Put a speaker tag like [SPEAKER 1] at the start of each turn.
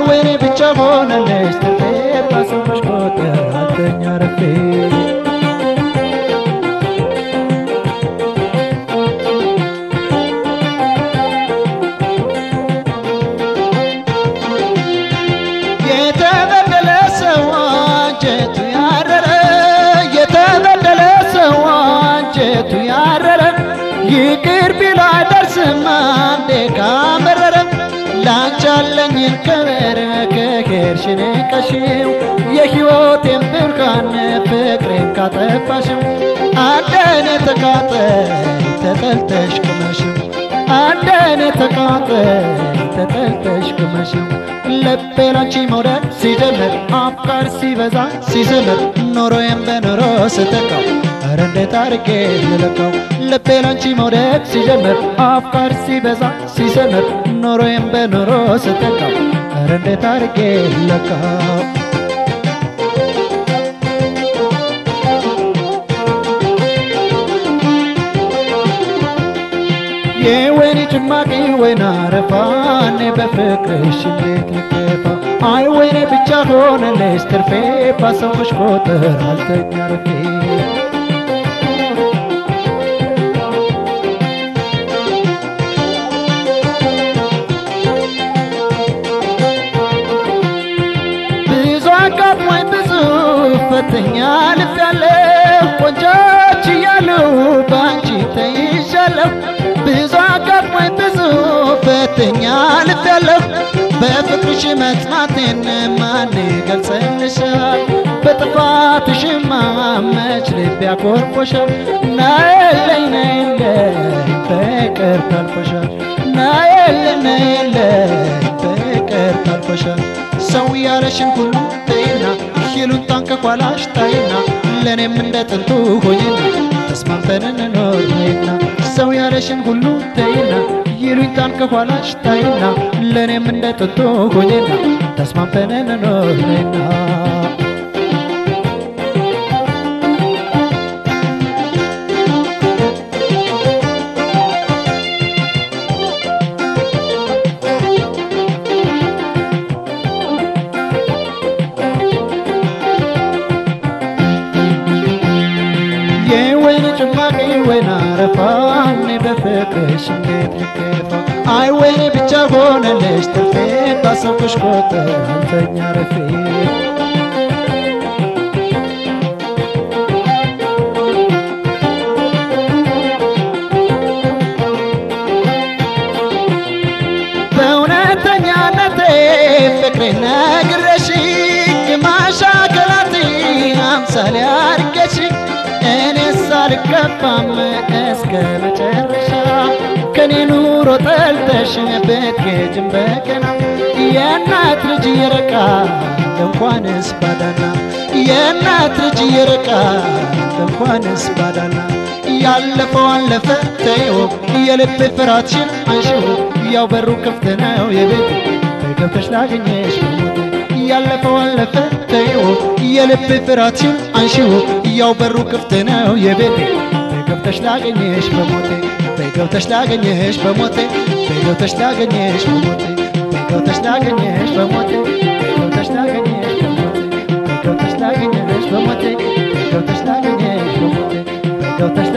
[SPEAKER 1] ወይኔ ብቻ ሆነለች ትርፌ ባሰብሽ ቁጥር አልተኛ ረፌ የተበደለ ሰው አንጀቱ ያረረ የተበደለ ሰው አንጀቱ ያረረ ይቅር ቢሎ አይደርስም አንዴ ካመረረ ላንቺ ያለኝን ክብር ከሄድሽ ንቀሽው የሕይወቴን ብርሃን ፍቅሬን ካጠፋሽው አንደኔ ተቃጠይ ተጠልተሽ ቅመሽው አንደኔ ተቃጠይ ተጠልተሽ ቅመሽው ልቤ ላንቺ መውደድ ሲጀምር አፍቃር ሲበዛ ሲስምር ኖሮዬን በኑሮ ስተካው ኧረ እንዴት አርጌ ልለካው ልቤ ላንቺ መውደድ ሲጀምር አፍቃር ሲበዛ ሲስምር ኖሮዬን በኑሮ ስተካው ኧረ እንዴት አርጌ ልለካው የወይኔ ጭማቂ ወይን አረፋ እኔ በፍቅርሽ እንዴት ልከፋ አይ ወይኔ ብቻ ሆነልሽ ትርፌ ባሰብሽ ቁጥር አልተኛ ረፌ ብዙ አጋጥሞኝ ብዙ ፈተኛ ልፍ ያለሁ ቆንጆች እያሉ በአንቺ ተይዣለሁ ብዙ አጋጥሞኝ ብዙ ፈተኛ ልፍ ያለሁ በፍቅርሽ መጽናቴን ማን ገልጸልሻል በጥፋትሽማ መች ልብ ያኮርፎሻል ናየለኝ ናየለኝ በቅር ታልፎሻል ናየለኝ ናየለኝ በቅር ታልፎሻል ሰው ያለሽን ሁሉ ተይና ይሉንታን ከኋላሽ ታይና ለእኔም እንደ ጥንቱ ሆይና ተስማምተን እንኖር ነይና ሰው ያለሽን ሁሉ ተይና ይሉኝታን ከኋላሽ ታይና ለእኔም እንደ ጥንቱ ሆይና ተስማምተን እንኖር ነይና የወይን ጭማቂ ወይን አረፋ እኔ በፍቅርሽ እንዴት ልከፋ አይ ወይኔ ብቻ ሆነልሽ ትርፌ ባሰብኩሽ ቁጥር አንተኛ ረፌ በእውነተኛነቴ ፍቅሬ ነግረሽ ግማሻከላቴ አምሳሌ አርገሽ እኔ ሳልገባም እስከ መጨረሻ ከኔ ኑሮ ጠልተሽ ብትሄጂም በቀና የእናት ልጅ ይርቃል እንኳንስ ባዳና የእናት ልጅ ይርቃል እንኳንስ ባዳና ያለፈው አለፈ ተይው የልብ ፍራትሽን አንሺው ያው በሩ ክፍት ነው የቤት ገብተሽ ላገኘሽ በሞቴ ያለፈው አለፈ ተይው የልብ ፍራትሽን አንሺው ያው በሩ ክፍት ነው የቤቴ ገብተሽ ላገኘሽ በሞቴ ገብተሽ ላገኘሽ በሞቴ ገብተሽ ላገኘሽ በሞቴ ገብተሽ ላገኘሽ በሞቴ ገብተሽ ላገኘሽ በሞቴ ገብተሽ ላገኘሽ በሞቴ ገብተሽ ላገኘሽ በሞቴ ገብተሽ